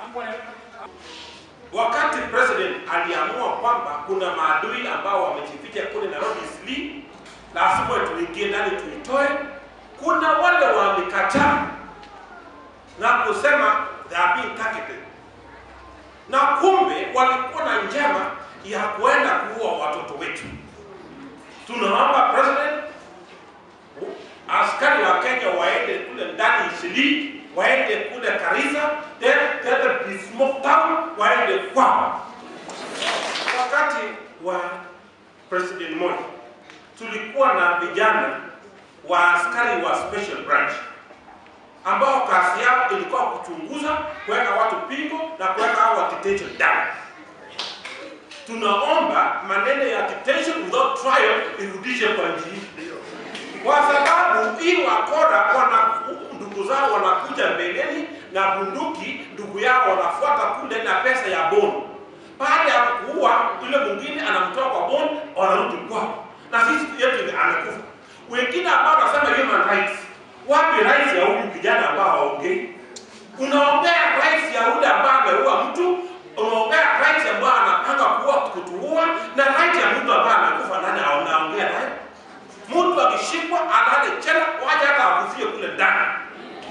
Wakati president aliamua kwamba kuna maadui ambao wamejificha kule Nairobi Eastleigh, lazima tuingie ndani tuitoe. Kuna wale walikataa na kusema they are being targeted, na kumbe walikuwa na njama ya kuenda kuua watoto wetu. Tunaomba president, askari wa Kenya waende kule ndani Eastleigh, waende kule Karisa, then then Smoke Town, waende kwao. Wakati wa President Moi tulikuwa na vijana wa askari wa special branch ambao kazi yao ilikuwa kuchunguza, kuweka watu pingo na kuweka hao detention down. Tunaomba maneno ya detention without trial irudishe kwa nchi hii, kwa sababu hii wakora wana ndugu zao wanakuja mbeleni na bunduki, ndugu yao wanafuata kule na pesa ya bond. Baada ya kuua yule mwingine, anamtoa kwa bond, wanarudi kwao, na sisi yetu ni amekufa. Wengine ambao wanasema human rights, wapi rights ya huyu kijana ambao haongei? Unaongea rights ya yule ambaye ameua mtu, unaongea rights ambayo anapanga kuua kutuua, na right ya mtu ambaye amekufa, nani anaongea naye? Mtu akishikwa alale chela, waje hata akufie kule ndani.